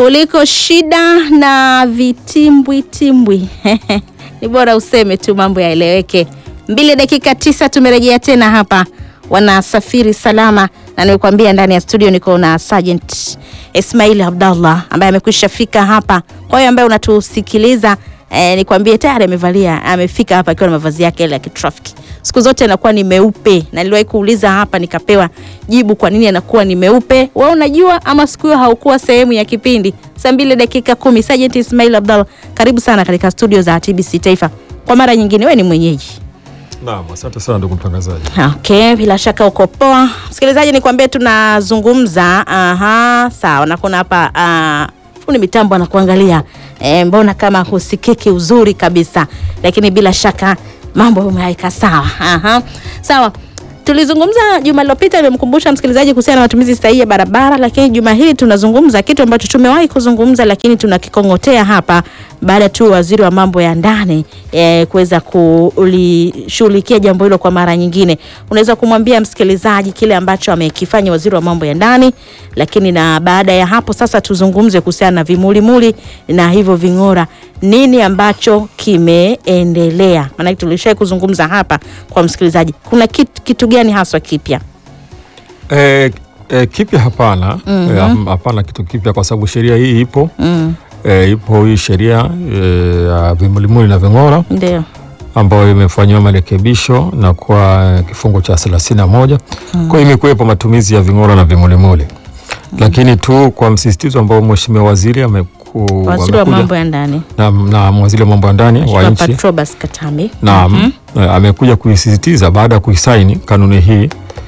kuliko shida na vitimbwitimbwi. Ni bora useme tu mambo yaeleweke. Mbili dakika tisa, tumerejea tena hapa wanasafiri salama, na nimekuambia ndani ya studio niko na Sergeant Ismail Abdallah ambaye amekwisha fika hapa. Kwa hiyo ambaye unatusikiliza eh, nikwambie tayari amevalia amefika hapa akiwa na mavazi yake ile ya kitrafiki. Siku zote anakuwa ni meupe, na niliwahi kuuliza hapa nikapewa jibu kwa nini anakuwa ni meupe. Wewe unajua ama siku hiyo haukuwa sehemu ya kipindi? Saa mbili dakika kumi. Sergeant Ismail Abdallah, karibu sana katika studio za TBC Taifa kwa mara nyingine. Wewe ni mwenyeji Naam, asante sana ndugu mtangazaji. Okay, bila shaka uko poa. Msikilizaji, nikwambie tunazungumza. Aha, sawa. Na kuna hapa uh, fundi mitambo anakuangalia. E, mbona kama husikiki uzuri kabisa, lakini bila shaka mambo umeweka sawa. Aha, sawa. Tulizungumza juma lilopita, nimemkumbusha msikilizaji kuhusiana na matumizi sahihi ya barabara, lakini juma hili tunazungumza kitu ambacho tumewahi kuzungumza, lakini tunakikong'otea hapa baada tu waziri wa mambo ya ndani e, kuweza kulishughulikia jambo hilo kwa mara nyingine. Unaweza kumwambia msikilizaji kile ambacho amekifanya waziri wa mambo ya ndani, lakini na baada ya hapo sasa tuzungumze kuhusiana na vimulimuli na hivyo ving'ora, nini ambacho kimeendelea? Maanake tulishai kuzungumza hapa kwa msikilizaji, kuna kitu, kitu gani haswa kipya? E, e, kipya hapana. E, hapana kitu kipya kwa sababu sheria hii ipo. Mm, E, ipo hii sheria e, ya vimulimuli na ving'ora ndio. ambayo imefanyiwa marekebisho na kwa kifungu cha thelathini na moja. Kwa hiyo imekuwepo matumizi ya ving'ora na vimulimuli, lakini tu kwa msisitizo ambao mheshimiwa waziri ameku, Waziri wa amekuja- mambo ya ndani na, na waziri wa mambo ya ndani wa Mheshimiwa nchi Patrobas Katambi. Naam, eh, amekuja kuisisitiza baada ya kuisaini kanuni hii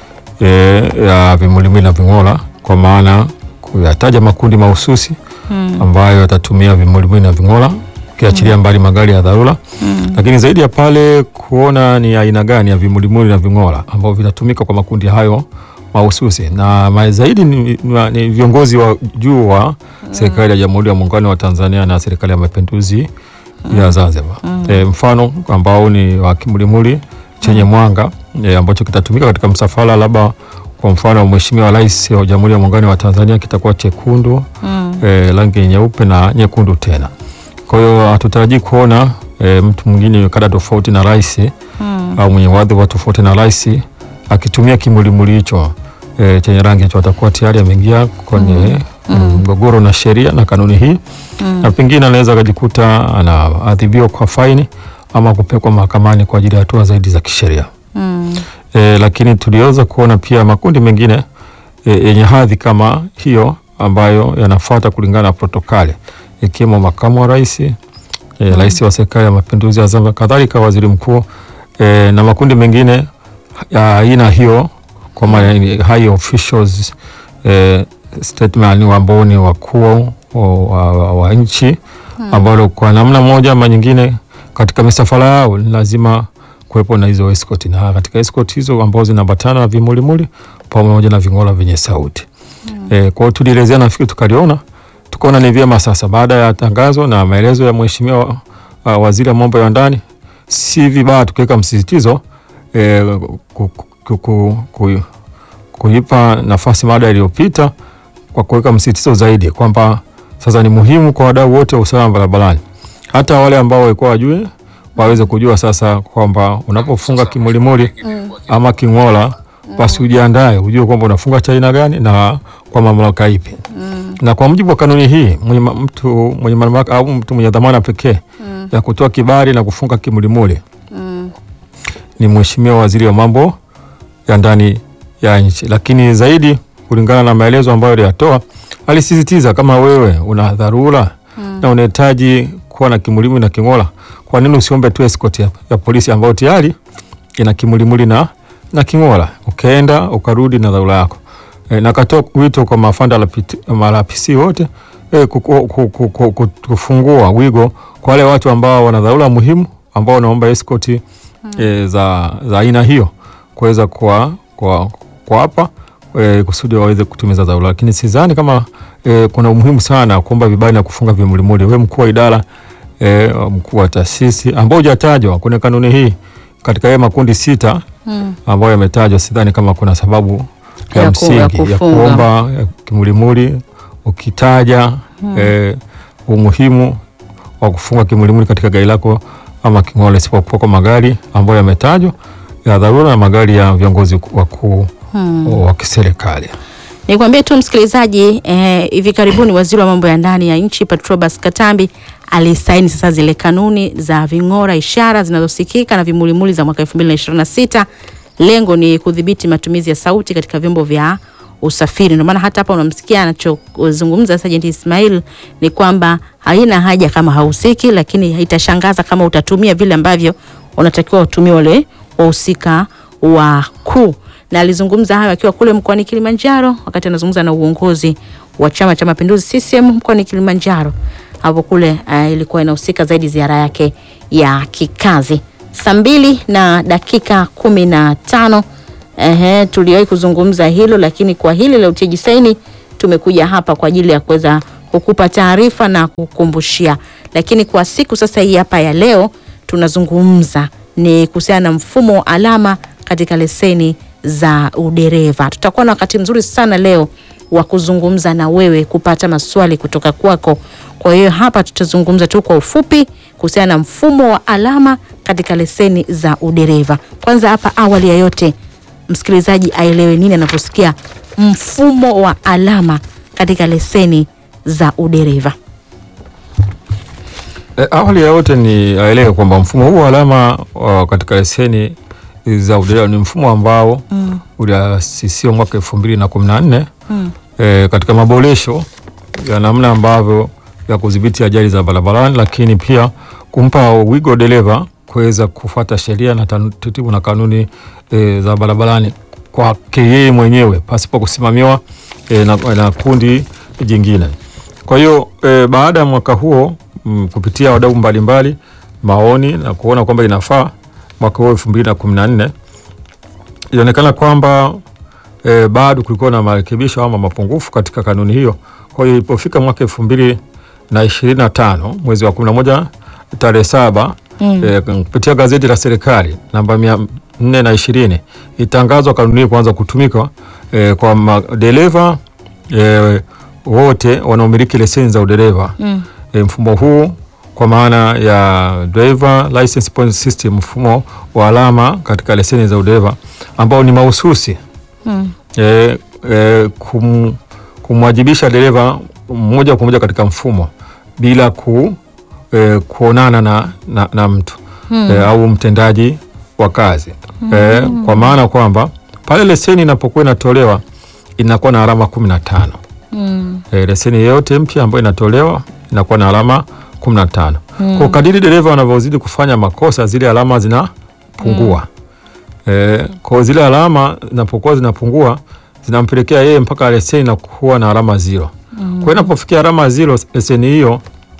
eh, ya vimulimuli na ving'ora, kwa maana kuyataja makundi mahususi ambayo yatatumia vimulimuli na ving'ora, ukiachilia mbali magari ya dharura, lakini zaidi ya pale kuona ni aina gani ya vimulimuli na ving'ora ambavyo vitatumika kwa makundi hayo mahususi na ma- zaidi ni, ni, ni viongozi wa juu wa serikali ya Jamhuri ya Muungano wa Tanzania na serikali ya Mapinduzi ya Zanzibar. E, mfano ambao ni wa kimulimuli chenye mwanga e, ambacho kitatumika katika msafara labda kwa mfano wa Mheshimiwa Rais wa Jamhuri ya Muungano wa Tanzania kitakuwa chekundu e, rangi nyeupe na nyekundu tena. Kwa hiyo hatutarajii kuona e, mtu mwingine kada tofauti na rais au mwenye wadhifa tofauti na rais akitumia kimulimuli hicho e, chenye rangi hicho, atakuwa tayari ameingia kwenye mgogoro na sheria na kanuni hii na pengine anaweza akajikuta anaadhibiwa kwa faini ama kupelekwa mahakamani kwa ajili ya hatua zaidi za kisheria. Mm. E, lakini tuliweza kuona pia makundi mengine e, yenye hadhi kama hiyo ambayo yanafuata kulingana na protokali ikiwemo makamu wa rais e, rais wa serikali ya mapinduzi ya Zanzibar, kadhalika waziri mkuu e, na makundi mengine ya aina hiyo kwa maana ni high officials e, statement ambao ni wakuu wa, wa, wa nchi ambao kwa namna moja ama nyingine katika misafara yao ni lazima kuwepo na hizo escort na katika escort hizo ambazo zinaambatana na vimulimuli pamoja na ving'ora vyenye sauti. E, kwa hiyo tulielezea, nafikiri tukaliona, tukaona ni vyema sasa baada ya tangazo na maelezo ya mheshimiwa uh, waziri wa mambo ya ndani, si vibaya tukiweka msisitizo e, ku, ku, ku, ku, kuipa nafasi mada iliyopita kwa kuweka msisitizo zaidi kwamba sasa ni muhimu kwa wadau wote wa usalama barabarani, hata wale ambao walikuwa wajue waweze kujua sasa kwamba unapofunga kimulimuli ama king'ola, basi ujiandae, ujue kwamba unafunga cha aina gani na kwa mamlaka ipi. Na kwa mujibu wa kanuni hii mwenye ma- mtu mwenye mamlaka au mtu mwenye dhamana pekee ya kutoa kibali na kufunga kimulimuli ni Mheshimiwa Waziri wa Mambo ya Ndani ya nchi, lakini zaidi kulingana na maelezo ambayo aliyatoa, alisisitiza kama wewe una dharura na unahitaji kuwa na kimulimuli na king'ola, kwa nini usiombe tu escort ya, ya polisi ambayo tayari ina kimulimuli na, na king'ola, ukaenda ukarudi na dharura yako. E, na katoa wito kwa mafanda lapiti- marapisi wote e, kuku- ku- ku- ku- ku- kufungua wigo kwa wale watu ambao wana dharura muhimu ambao wanaomba escort e, za za aina hiyo kuweza kwa kwa kwa hapa e, kusudi waweze kutumiza dharura, lakini sidhani kama e, kuna umuhimu sana kuomba vibali na kufunga vimulimuli. Wewe mkuu wa idara e, mkuu wa taasisi ambao hujatajwa kwenye kanuni hii katika yale makundi sita ambayo yametajwa, sidhani kama kuna sababu ya, Ya ku- msingi ya ya, kufunga. kuomba ya kimulimuli ukitaja eh, umuhimu wa kufunga kimulimuli katika gari lako ama king'ole, isipokuwa kwa magari ambayo yametajwa ya dharura na magari ya viongozi wakuu wa kiserikali. Nikwambie tu msikilizaji, eh, hivi karibuni waziri wa mambo ya ndani ya nchi Patrobas Katambi alisaini sasa zile kanuni za ving'ora ishara zinazosikika na vimulimuli za mwaka 2026. Lengo ni kudhibiti matumizi ya sauti katika vyombo vya usafiri. Ndio maana hata hapa unamsikia anachozungumza Sergeant Ismail ni kwamba haina haja kama hahusiki, lakini haitashangaza kama utatumia vile ambavyo unatakiwa utumie wale wahusika wakuu na alizungumza hayo akiwa kule mkoani Kilimanjaro wakati anazungumza na uongozi wa Chama cha Mapinduzi CCM mkoani Kilimanjaro. Hapo kule uh, ilikuwa inahusika zaidi ziara yake ya kikazi. Saa mbili na dakika kumi na tano. Ehe, tuliwahi kuzungumza hilo, lakini kwa hili la utiaji saini tumekuja hapa kwa ajili ya kuweza kukupa taarifa na kukumbushia, lakini kwa siku sasa hii hapa ya leo tunazungumza ni kuhusiana na mfumo wa alama katika leseni za udereva. Tutakuwa na wakati mzuri sana leo wa kuzungumza na wewe, kupata maswali kutoka kwako. Kwa hiyo hapa tutazungumza tu kwa ufupi kuhusiana na mfumo wa alama katika leseni za udereva. Kwanza hapa, awali ya yote, msikilizaji aelewe nini anaposikia mfumo wa alama katika leseni za udereva. E, awali ya yote ni aelewe kwamba mfumo huu wa alama uh, katika leseni za udereva ni mfumo ambao mm. uliasisiwa mwaka elfu mbili na kumi na nne mm. e, katika maboresho ya namna ambavyo ya kudhibiti ajali za barabarani, lakini pia kumpa wigo dereva kuweza kufuata sheria na taratibu na kanuni e, za barabarani kwake yeye mwenyewe pasipo kusimamiwa e, na, na kundi jingine. Kwa hiyo e, baada ya mwaka huo m, kupitia wadau mbalimbali maoni na kuona kwamba inafaa mwaka huo elfu mbili na kumi na nne ilionekana kwamba e, bado kulikuwa na marekebisho ama mapungufu katika kanuni hiyo. Kwa hiyo ilipofika mwaka elfu mbili na ishirini na tano mwezi wa kumi na moja tarehe saba mm. e, kupitia gazeti la serikali namba mia nne na ishirini itangazwa kanuni hii kuanza kutumika e, kwa madereva e, wote wanaomiliki leseni za udereva mm. e, mfumo huu kwa maana ya driver license point system, mfumo wa alama katika leseni za udereva ambao ni mahususi mm. e, e, kum, kumwajibisha dereva moja kwa moja katika mfumo bila ku, e, kuonana na, na, na mtu mm. e, au mtendaji wa kazi mm. e, kwa maana kwamba pale leseni inapokuwa inatolewa inakuwa na alama kumi na tano mm. e, leseni yoyote mpya ambayo inatolewa inakuwa na alama kumi na tano mm. Kwa kadiri dereva wanavyozidi kufanya makosa zile alama zinapungua mm. e, kwa zile alama zinapokuwa zinapungua zinampelekea yeye mpaka leseni na kuwa na alama zero mm. Kwa hiyo inapofikia alama zero leseni hiyo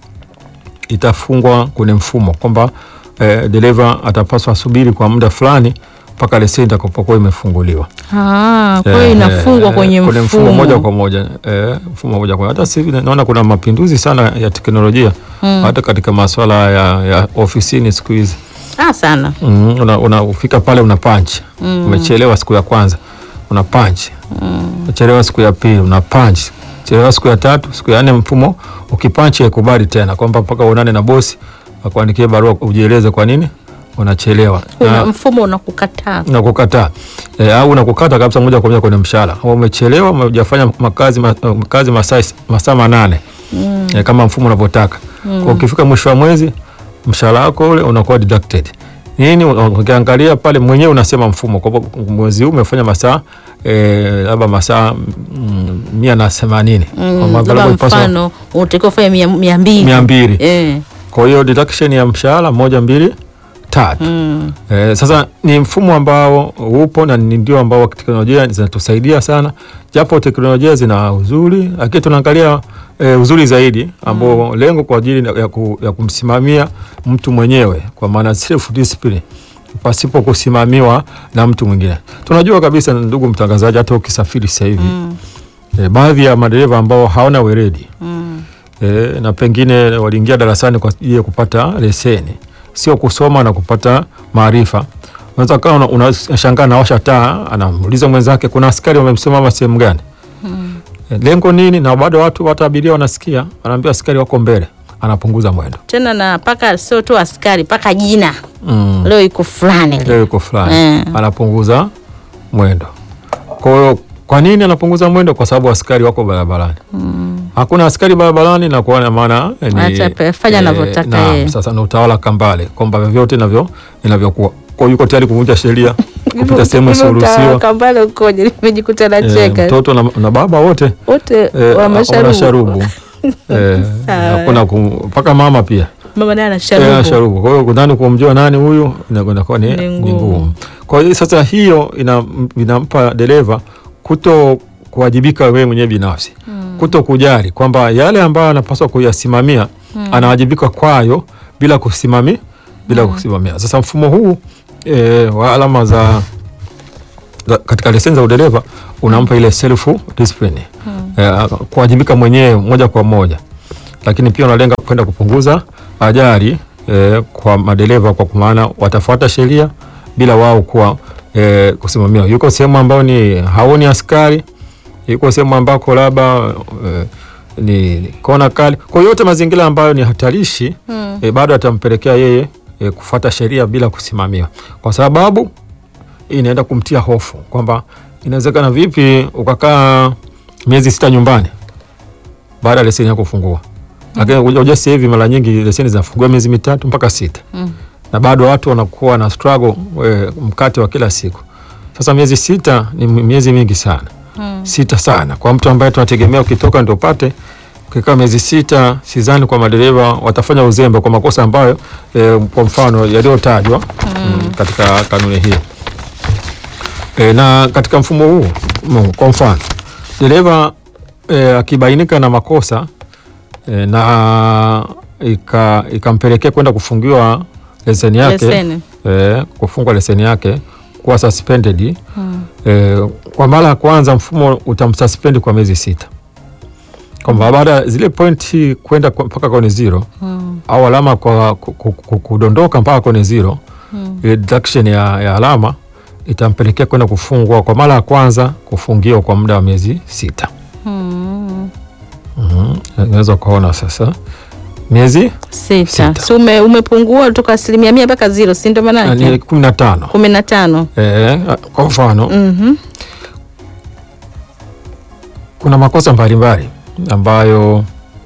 itafungwa kwenye mfumo kwamba e, dereva atapaswa asubiri kwa muda fulani mpaka leseni itakapokuwa imefunguliwa. Ah, kwa hiyo inafungwa kwenye kwenye mfumo. mfumo moja kwa moja eh, mfumo moja kwa moja. Hata sasa hivi naona kuna mapinduzi sana ya teknolojia hata katika masuala ya, ya ofisini siku hizi Ah, sana. mm, una, unafika pale una punch umechelewa siku ya kwanza una punch umechelewa siku ya pili una punch chelewa siku ya tatu siku ya nne mfumo ukipanchi haikubali tena kwamba mpaka uonane na bosi akuandikie barua ujieleze kwa nini unachelewa Una, Na- mfumo unakukataa. na kukataa e, au unakukata kabisa moja kwa moja kwenye mshahara au umechelewa umejafanya makazi ma, makazi masaa masaa manane mm. e, kama mfumo unavyotaka mm. Kwa ukifika mwisho wa mwezi mshahara wako ule unakuwa deducted nini ukiangalia pale mwenyewe unasema mfumo kwa mwezi huu umefanya masaa eh, labda masaa mm, mia na themanini Kwa Mm, maana labda ilipaswa mfano unatakiwa kufanya mia, mia mbili. mia mbili Eh. kwa hiyo deduction ya mshahara moja mbili tatu Mm. Eh, sasa ni mfumo ambao upo na ni ndio ambao teknolojia zinatusaidia sana, japo teknolojia zina uzuri, lakini tunaangalia eh, uzuri zaidi ambao lengo kwa ajili ya, ku, ya kumsimamia mtu mwenyewe kwa maana self discipline pasipo kusimamiwa na mtu mwingine. Tunajua kabisa, ndugu mtangazaji, hata ukisafiri sasa hivi Mm. eh, baadhi ya madereva ambao hawana weledi Mm. e, na pengine waliingia darasani kwa ajili ya kupata leseni, sio kusoma na kupata maarifa. Unaweza kawa una- unashangaa nawasha taa, anamuuliza mwenzake kuna askari wamemsimama sehemu gani? E, lengo nini? Na bado watu hata abiria wanasikia, wanaambia askari wako mbele, anapunguza mwendo tena na paka sio tu askari paka jina mm. leo iko fulani leo yuko fulani Mm. anapunguza mwendo. Kwa hiyo kwa nini anapunguza mwendo? Kwa sababu askari wako barabarani. Hakuna askari barabarani na kuona maana eh, ni- Acha pe- fanya anavyotaka naam, yeye. Sasa ni utawala kambale kwamba vyovyote inavyo inavyokuwa. Kwa hiyo yuko tayari kuvunja sheria kupita sehemu isiyoruhusiwa. kambale ukoje nimejikuta Eh, nacheka mtoto na, na baba wote wote eh, wamesharubu sharubu eh, Sawa. hakuna kum- mpaka mama pia mama naye Eh, anasharubu sharubu. Kwa hiyo kudhani kumjua nani huyu inakwenda kuwa ni Ni ni ngumu. ngumu. Kwa hiyo sasa hiyo ina- inampa dereva kuto kuwajibika wewe mwenyewe binafsi kuto kujali kwamba yale ambayo anapaswa kuyasimamia anawajibika kwayo bila kusimami bila kusimamia. Sasa mfumo huu e, wa alama za, za katika leseni za udereva unampa ile self discipline e, kuwajibika mwenyewe moja kwa moja, lakini pia unalenga kwenda kupunguza ajali e, kwa madereva kwa maana watafuata sheria bila wao kuwa e, kusimamia. Yuko sehemu ambayo ni haoni askari, yuko sehemu ambako labda e, ni kona kali, kwa hiyo yote mazingira ambayo ni hatarishi Mm. e, bado atampelekea yeye e, kufuata sheria bila kusimamiwa, kwa sababu inaenda kumtia hofu kwamba inawezekana vipi ukakaa miezi sita nyumbani baada ya leseni yako kufungua. Lakini unajua sasa hivi mara nyingi leseni zinafungua miezi mitatu mpaka sita Mm. na bado watu wanakuwa na struggle e, mkate wa kila siku. Sasa miezi sita ni miezi mingi sana Mm. sita sana kwa mtu ambaye tunategemea ukitoka ndio upate. Ukikaa miezi sita, sidhani kwa madereva watafanya uzembe kwa makosa ambayo e, kwa mfano yaliyotajwa mm. katika kanuni hii e, na katika mfumo huu mm, kwa mfano dereva e, akibainika na makosa e, na ika- ikampelekea kwenda kufungiwa leseni yake Leseni. e, kufungwa leseni yake kuwa suspended Mm. E, kwa mara ya kwanza mfumo utamsuspend kwa miezi sita, kwamba baada ya zile pointi kwenda kwa- mpaka kwenye zero Mm. au alama kwa ku- ku- ku- kudondoka mpaka kwenye zero, Mm. ile deduction ya, ya alama itampelekea kwenda kufungwa kwa mara ya kwanza, kufungiwa kwa muda wa miezi sita. Mm. Mhm. Unaweza ukaona sasa miezi Sita. Sita. Si ume, umepungua toka asilimia mia mpaka zero, si ndio maana ni yake? kumi na tano. kumi na tano. E, kwa mfano Mhm. kuna makosa mbalimbali ambayo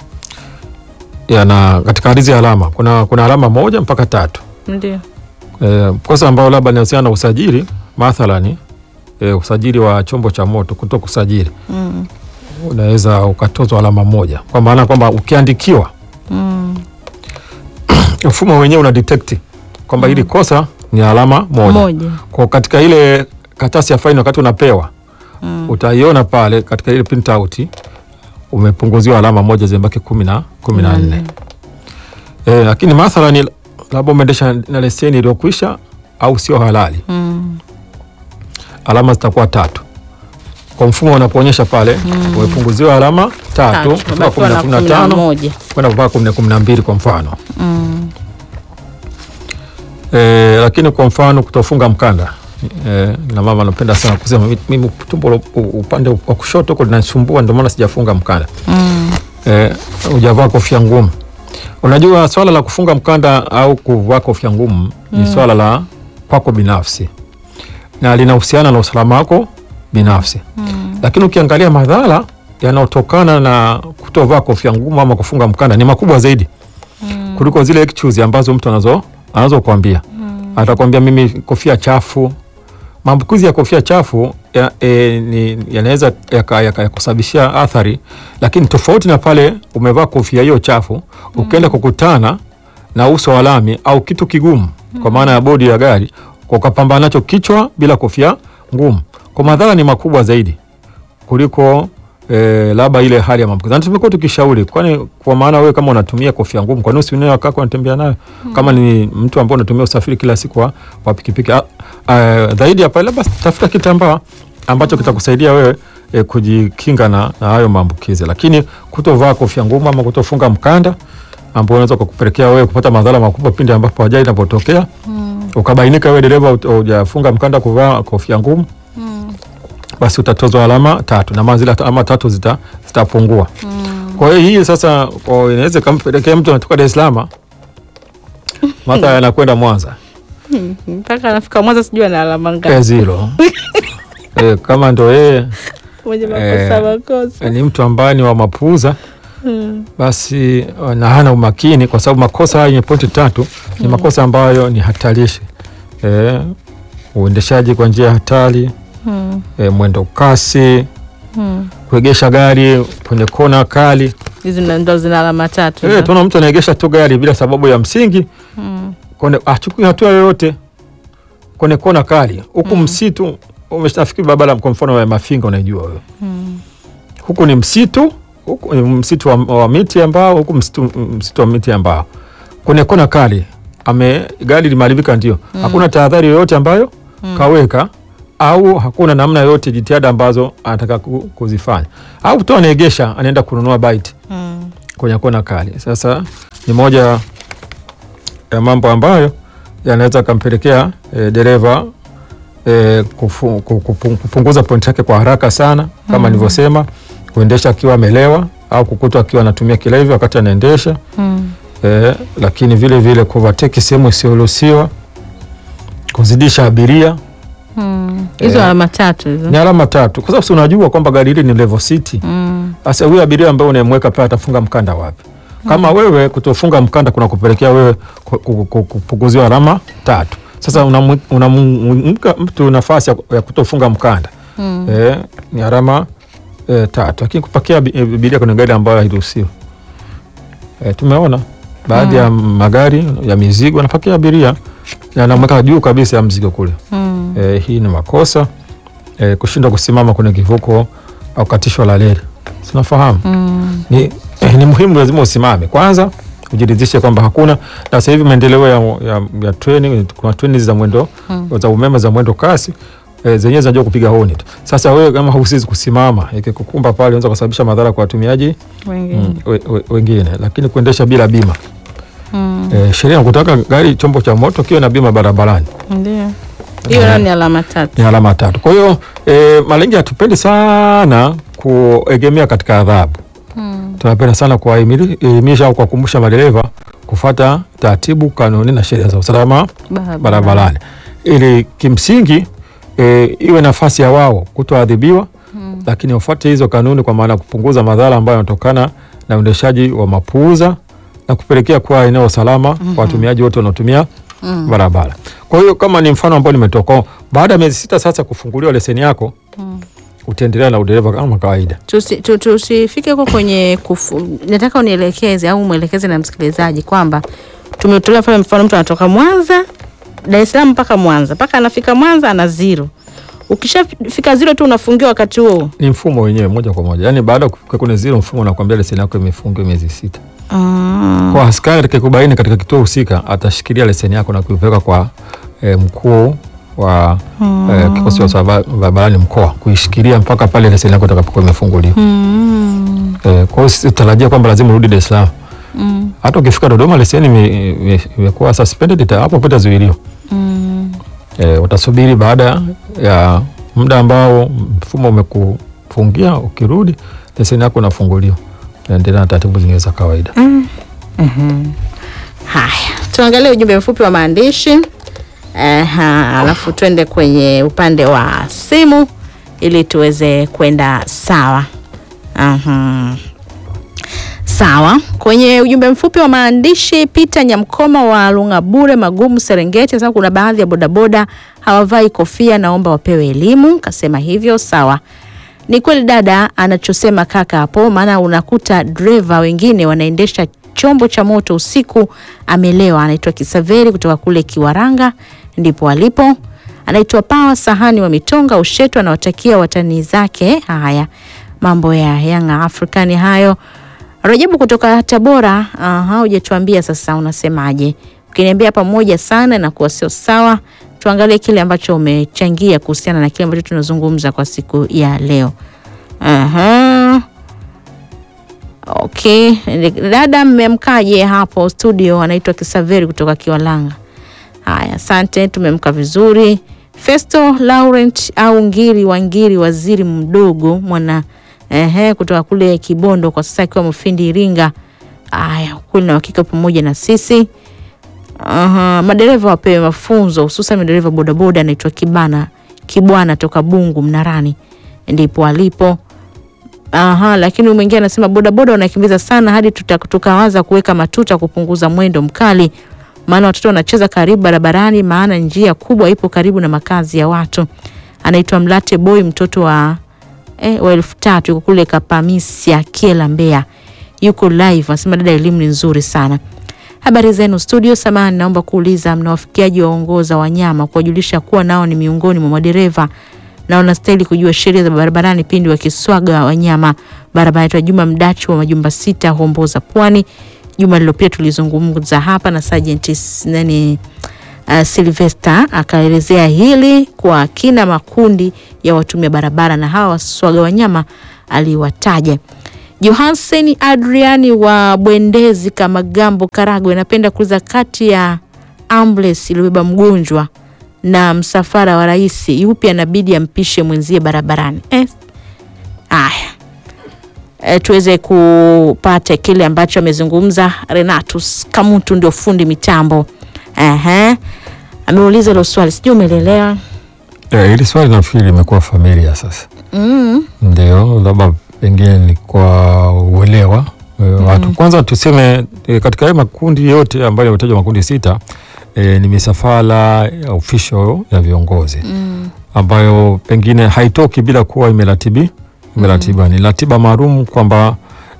yana katika ardhi ya alama kuna, kuna alama moja mpaka tatu Ndio. e, kosa ambayo labda linahusiana na usajili mathalani e, usajili wa chombo cha moto kuto kusajili Mm. unaweza ukatozwa alama moja kwa maana kwamba ukiandikiwa Mm. mfumo wenyewe una detect kwamba hili kosa ni alama moja, Moja. kwa katika ile karatasi ya faini wakati unapewa Mm. utaiona pale katika ile print out umepunguziwa alama moja zimebaki kumi na kumi na nne. Eh, lakini mathalani labda umeendesha na leseni iliyokwisha au sio halali, Mm. alama zitakuwa tatu. Kwa mfumo unakuonyesha pale umepunguziwa alama tatu Tatu. mpaka Umepewa kumi na na kumi na kumi na tano moja. kwenda mpaka kumi na kumi na mbili kwa mfano Mm. e, lakini kwa mfano kutofunga mkanda e, na mama anapenda sana kusema "Mi- mimi tumbo la- u- upande wa kushoto huko linasumbua ndio maana sijafunga mkanda Mm. e, hujavaa kofia ngumu. Unajua swala la kufunga mkanda au kuvaa kofia ngumu ni swala la kwako binafsi na linahusiana na usalama wako binafsi Mm. lakini ukiangalia madhara yanayotokana na kutovaa kofia ngumu ama kufunga mkanda ni makubwa zaidi Mm. kuliko zile excuse ambazo mtu anazo anazokuambia atakwambia mimi kofia chafu. Maambukizi ya kofia chafu ya- e, ni- yanaweza yaka- yaka- yakusababishia athari, lakini tofauti na pale umevaa kofia hiyo chafu ukienda kukutana na uso wa lami au kitu kigumu, kwa maana ya bodi ya gari, kwa ukapambana nacho kichwa bila kofia ngumu, kwa madhara ni makubwa zaidi kuliko eh, labda ile hali ya maambukizi. Na tumekuwa tukishauri, kwani kwa maana wewe kama unatumia kofia ngumu, kwa nini usiwe wakako unatembea nayo kama ni mtu ambaye unatumia usafiri kila siku wa, wa pikipiki Ah, ah, zaidi ya pale, labda tafuta kitambaa ambacho kitakusaidia wewe eh, kujikinga na, na hayo maambukizi, lakini kutovaa kofia ngumu ama kutofunga mkanda ambao unaweza kukupelekea wewe kupata madhara makubwa pindi ambapo ajali inapotokea ukabainika wewe dereva hut- hujafunga mkanda, kuvaa kofia ngumu basi utatozwa alama tatu na maana zile alama tatu zita zitapungua. Kwa hiyo hii sasa kwa- inaweza ikampelekea mtu anatoka Dar es Salaam mathalan anakwenda Mwanza mpaka anafika Mwanza sijui ana alama eh, ngapi. zero eh, kama ndo yeye Mwenye makosa eh, makosa. ni mtu ambaye ni wa mapuuza Mm. basi eh, na hana umakini, kwa sababu makosa haya yenye pointi tatu ni makosa ambayo ni hatarishi eh, uendeshaji kwa njia ya hatari Mm. eh, mwendo kasi, Mm. kuegesha gari kwenye kona kali. Hizi ndo- ndo zina alama tatu. Eh, hizo. tunaona mtu anaegesha tu gari bila sababu ya msingi Mm. kwenye achukui hatua yoyote kwenye kona kali huku msitu umeshafikiri barabara kwa mfano ya Mafinga unaijua wewe Mm. huku ni msitu huku ni msitu wa, wa miti ambao huku msitu, msitu wa miti ambao kwenye kona kali ame gari limeharibika ndio hakuna tahadhari yoyote ambayo kaweka au hakuna namna yoyote jitihada ambazo anataka ku- kuzifanya au tu anaegesha anaenda kununua bite Mm. kwenye kona kali. Sasa ni moja ya mambo ambayo yanaweza kampelekea e, dereva e, kufu, ku- kupu- kupunguza pointi yake kwa haraka sana kama nilivyosema, kuendesha akiwa amelewa au kukutwa akiwa anatumia kilevi wakati anaendesha Mm. e, lakini vile vile kuvateki sehemu isiyoruhusiwa, kuzidisha abiria Mm. Hizo Eh, alama tatu hizo. ni alama tatu, kwa sababu si unajua kwamba gari hili ni level city Mm. sasa huyu abiria ambaye unayemweka pale atafunga mkanda wapi? Kama wewe kutofunga mkanda kuna kupelekea wewe ku- ku- ku- kupunguziwa alama tatu. Sasa unamwi- unamweka mtu nafasi ya, ya kutofunga mkanda Mm. eh, ni alama eh, tatu, lakini kupakia abi- abiria kwenye gari ambayo hairuhusiwi eh, tumeona baadhi ya magari ya mizigo yanapakia abiria na anamweka juu kabisa ya mzigo kule. Mm. Eh, hii ni makosa eh, kushindwa kusimama kwenye kivuko au katishwa la reli, sinafahamu Mm. ni, eh, ni muhimu, lazima usimame kwanza, ujiridhishe kwamba hakuna. Na sasa hivi maendeleo ya, ya, ya treni, kuna treni za mwendo za umeme za mwendo kasi eh, zenyewe zinajua kupiga honi tu. Sasa wewe kama husizi kusimama, ikikukumba pale unaweza kusababisha madhara kwa watumiaji Wengine. mm, we, we, wengine, lakini kuendesha bila bima Mm. eh, sheria inakutaka gari chombo cha moto kiwe na bima barabarani Ndio. Hiyo nayo ni alama tatu. ni alama tatu. Kwa hiyo e, Malenge hatupendi sana kuegemea katika adhabu Mm. tunapenda sana kuwaelimisha au kuwakumbusha madereva kufata taratibu, kanuni na sheria za usalama Barabara. barabarani ili kimsingi e, iwe nafasi ya wao kutoadhibiwa Mm. lakini wafuate hizo kanuni, kwa maana ya kupunguza madhara ambayo yanatokana na uendeshaji wa mapuuza na kupelekea kuwa eneo salama kwa watumiaji wote wanaotumia Mm. barabara. Kwa hiyo kama ni mfano ambao nimetoka, baada ya miezi sita sasa kufunguliwa leseni yako Mm. utaendelea na udereva kama kawaida. Tusi- tu- tusifike huko kwenye kufu, nataka unielekeze au mwelekeze na msikilizaji kwamba tumetolea mfano, mfano mtu anatoka Mwanza Dar es Salaam mpaka Mwanza mpaka anafika Mwanza ana zero. Ukishafika zero tu unafungiwa wakati huo. Ni mfumo wenyewe moja kwa moja, yaani baada ya kufika kwenye zero, mfumo unakwambia leseni yako imefungiwa miezi sita. Ah. Kwa askari atakayekubaini katika kituo husika atashikilia leseni yako na kuipeleka kwa eh, mkuu wa eh, kikosi cha usalama barabarani mkoa kuishikilia mpaka pale leseni yako itakapokuwa imefunguliwa. Mm. Eh, kwa hiyo sisi tutarajia kwamba lazima urudi Dar es Salaam. Mm. Hata ukifika Dodoma leseni ime- ime- imekuwa suspended, ita- hapo pata zuilio. Mm. Eh, utasubiri baada ya muda ambao mfumo umekufungia, ukirudi leseni yako inafunguliwa, naendelea na taratibu zingine za kawaida. Haya, tuangalie ujumbe mfupi wa maandishi Aha, alafu twende kwenye upande wa simu ili tuweze kwenda sawa. Aha. Sawa, kwenye ujumbe mfupi wa maandishi Peter Nyamkoma wa Lungabure Magumu Serengeti, sasa kuna baadhi ya bodaboda hawavai kofia, naomba wapewe elimu. Kasema hivyo, sawa. Ni kweli dada anachosema kaka hapo, maana unakuta dreva wengine wanaendesha chombo cha moto usiku amelewa. Anaitwa Kisaveri kutoka kule Kiwaranga, ndipo alipo. Anaitwa Pawa Sahani wa Mitonga Ushetu, anawatakia watani zake. Haya, mambo ya Young African hayo. Rajabu kutoka Tabora, aha, hujatuambia sasa unasemaje? Ukiniambia pamoja sana na kuwa sio sawa, tuangalie kile ambacho umechangia kuhusiana na kile ambacho tunazungumza kwa siku ya leo. Aha. Okay, dada mmemkaje hapo studio? Anaitwa Kisaveri kutoka Kiwalanga. Haya, asante, tumemka vizuri. Festo Laurent au Ngiri wa Ngiri, waziri mdogo mwana ehe, kutoka kule Kibondo, kwa sasa akiwa Mufindi Iringa. Aya, ukweli na uhakika pamoja na sisi. Aha, madereva wapewe mafunzo hususan madereva bodaboda. Anaitwa Kibana Kibwana toka Bungu Mnarani, ndipo alipo. Aha, lakini huyu mwingine anasema bodaboda wanakimbiza sana hadi tuta- tukawaza kuweka matuta kupunguza mwendo mkali, maana watoto wanacheza karibu barabarani, maana njia kubwa ipo karibu na makazi ya watu. Anaitwa Mlate Boy, mtoto wa eh, wa elfu tatu yuko kule Kapamisia Kiela, Mbeya, yuko live. Anasema dada, elimu ni nzuri sana. Habari zenu studio. Samahani, naomba kuuliza mnawafikiaji waongoza wanyama kuwajulisha kuwa nao ni miongoni mwa madereva na wanastahili kujua sheria za barabarani pindi wakiswaga wanyama barabara. Yetu Juma Mdachi wa majumba sita Homboza, Pwani. Juma lilopita tulizungumza hapa na Sergeant S- nani uh, Sylvester akaelezea hili kwa kina makundi ya watumia barabara na hawa waswaga wanyama aliwataja. Johansen Adriani wa Bwendezi Kamagambo, Karagwe, napenda kuuliza kati ya ambulance iliyobeba mgonjwa na msafara wa rais, yupi anabidi ampishe mwenzie barabarani? Eh, aya e, tuweze kupata kile ambacho amezungumza Renatus Kamutu, ndio fundi mitambo. Ehe, ameuliza hilo swali, sijui umeelewa. Eh, hili swali nafikiri limekuwa familia sasa. Mm. Ndio, labda pengine ni kwa uelewa e, watu. Kwanza tuseme e, katika haya makundi yote ambayo yametajwa makundi sita e, ni misafara ya official ya viongozi Mm. ambayo pengine haitoki bila kuwa imeratibi imeratiba ni ratiba maalum kwamba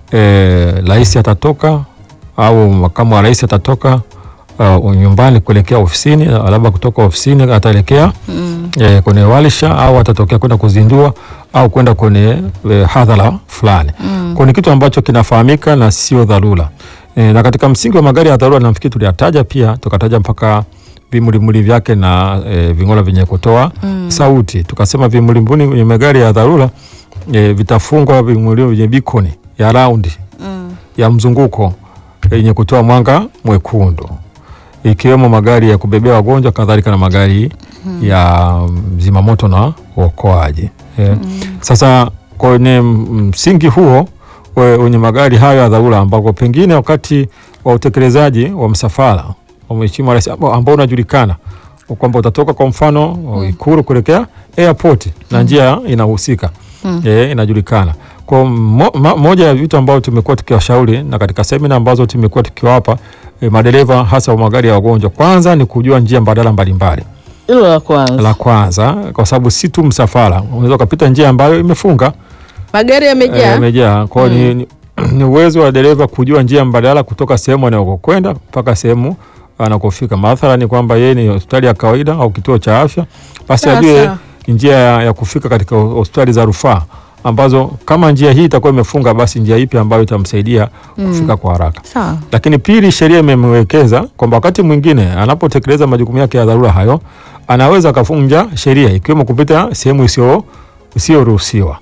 eh, rais atatoka au makamu wa rais atatoka uh, nyumbani kuelekea ofisini, labda kutoka ofisini ataelekea Mm. eh, kwenye walisha au atatokea kwenda kuzindua au kwenda kwenye eh, hadhara fulani Mm. kwa ni kitu ambacho kinafahamika na sio dharura e, na katika msingi wa magari ya dharura nafikiri tuliyataja pia tukataja mpaka vimulimuli vyake na e, ving'ora vyenye kutoa Mm. sauti tukasema vimulimuli kwenye magari ya dharura e, vitafungwa vimulio vyenye bikoni ya raundi Mm. ya mzunguko yenye kutoa mwanga mwekundu ikiwemo magari ya kubebea wagonjwa kadhalika na magari ya zimamoto na uokoaji e, sasa kwenye msingi huo we- wenye magari hayo ya dharura ambako pengine wakati wa utekelezaji wa msafara wa Mheshimiwa Rais ambao ambao unajulikana kwamba utatoka kwa mfano Ikulu kuelekea airport na njia inahusika Mm. e, inajulikana kwa mo, ma, moja ya vitu ambavyo tumekuwa tukiwashauri na katika semina ambazo tumekuwa tukiwapa e, madereva hasa wa magari ya wagonjwa, kwanza ni kujua njia mbadala mbalimbali Hilo la kwanza, la kwanza, kwa sababu si tu msafara, unaweza ukapita njia ambayo imefunga magari eh, yamejaa. imejaa. Kwa hiyo ni, ni, ni uwezo wa dereva kujua njia mbadala kutoka sehemu anayokwenda mpaka sehemu anakofika. Mathala ni kwamba yeye ni hospitali ya kawaida au kituo cha afya, basi Sawa, ajue sawa. njia ya, ya kufika katika ho- hospitali za rufaa ambazo kama njia hii itakuwa imefunga, basi njia ipi ambayo itamsaidia kufika kwa haraka. Sawa. Lakini pili, sheria imemwekeza kwamba wakati mwingine anapotekeleza majukumu yake ya dharura hayo anaweza akavunja sheria ikiwemo kupita sehemu isiyo isiyoruhusiwa.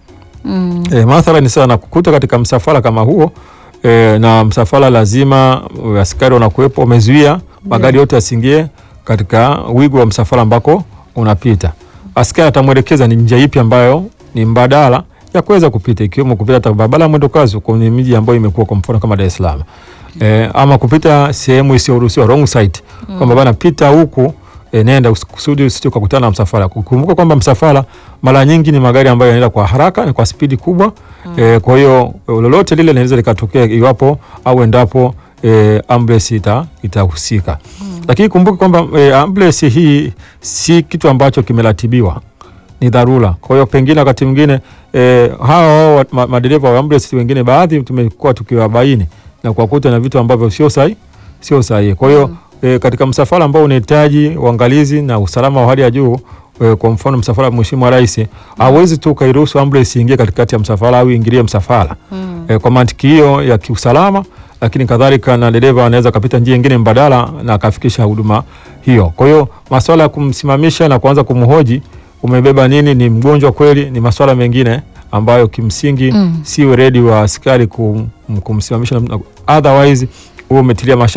Mm. E, mathalan sasa nakukuta katika msafara kama huo e, na msafara lazima e, askari wanakuwepo wamezuia magari yote yasiingie katika wigo wa msafara ambako unapita. Askari atamwelekeza ni njia ipi ambayo ni mbadala ya kuweza kupita ikiwemo kupita hata barabara ya mwendo kasi kwenye miji ambayo imekuwa kwa mfano kama Dar es Salaam. E, ama kupita sehemu isiyoruhusiwa wrong side kwamba bana pita huku e, nenda usi- kusudi usije ukakutana na msafara. Kumbuka kwamba msafara mara nyingi ni magari ambayo yanaenda kwa haraka na kwa spidi kubwa e, kwa hiyo e, lolote lile linaweza likatokea iwapo au endapo e, ambulance ita itahusika. Lakini kumbuka kwamba e, ambulance hii si kitu ambacho kimeratibiwa ni dharura. Kwa hiyo pengine wakati mwingine e, hawa wa- ma- madereva wa ambulance wengine baadhi tumekuwa tukiwabaini na kuwakuta na vitu ambavyo sio sahihi sio sahihi. Kwa hiyo e, katika msafara ambao unahitaji uangalizi na usalama wa hali ya juu e, kwa mfano msafara wa Mheshimiwa Rais hawezi tu ukairuhusu ambulance iingie katikati ya msafara au iingilie msafara Mm. e, kwa mantiki hiyo ya kiusalama, lakini kadhalika na dereva anaweza akapita njia nyingine mbadala na akafikisha huduma hiyo. Kwa hiyo masuala ya kumsimamisha na kuanza kumhoji umebeba nini, ni mgonjwa kweli, ni masuala mengine ambayo kimsingi Mm. si weledi wa askari kum, kumsimamisha, na- otherwise huo umetilia masha,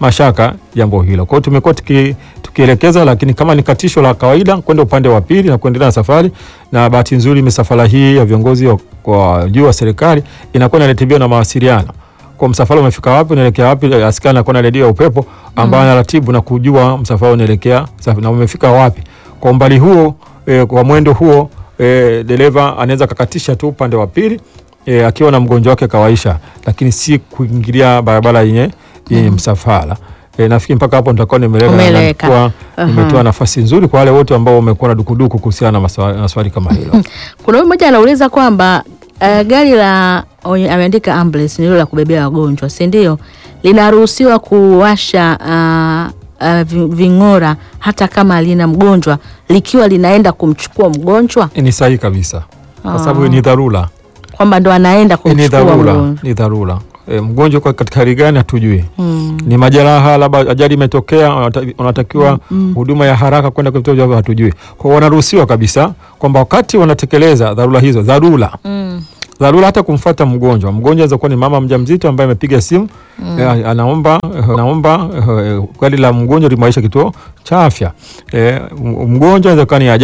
mashaka jambo hilo. Kwa hiyo tumekuwa tuki, tukielekeza, lakini kama ni katisho la kawaida kwenda upande wa pili na kuendelea na safari, na bahati nzuri misafara hii ya viongozi wa- kwa juu wa serikali inakuwa inaratibiwa na mawasiliano kwa msafara umefika wapi, unaelekea wapi. Askari anakuwa na redio ya upepo ambayo anaratibu na kujua msafara unaelekea safi na umefika wapi. Kwa umbali huo e, kwa mwendo huo e, dereva anaweza kakatisha tu upande wa pili e, akiwa na mgonjwa wake kawaisha, lakini si kuingilia barabara yenye yenye msafara. E, nafikiri mpaka hapo nitakuwa nimeeleweka na Umeeleweka. nilikuwa Aha. nimetoa nafasi nzuri kwa wale wote ambao wamekuwa na dukuduku kuhusiana na maswa- na swali kama hilo. Kuna huyu mmoja anauliza kwamba uh, gari la onye- ameandika ambulance ni hilo la kubebea wagonjwa, si ndio? Linaruhusiwa kuwasha uh, uh, vi- ving'ora hata kama lina mgonjwa likiwa linaenda kumchukua mgonjwa, Ni sahihi kabisa, kwa Ah. sababu ni dharura kwamba ndo anaenda E, ni kumchukua dharura, mgonjwa. ni dharura. E, mgonjwa kwa katika hali gani hatujui. Mm. Ni majeraha, labda ajali imetokea, wanata- wanatakiwa huduma ya haraka kwenda kwenye vituo vya hatujui. Kwa hiyo wanaruhusiwa kabisa kwamba wakati wanatekeleza dharura hizo, dharura Mm. dharura hata kumfuata mgonjwa. Mgonjwa anaweza kuwa ni mama mjamzito ambaye amepiga simu eh, anaomba eh, anaomba eh, gari la mgonjwa limaisha kituo cha afya. Eh, m- mgonjwa anaweza kuwa ni ajali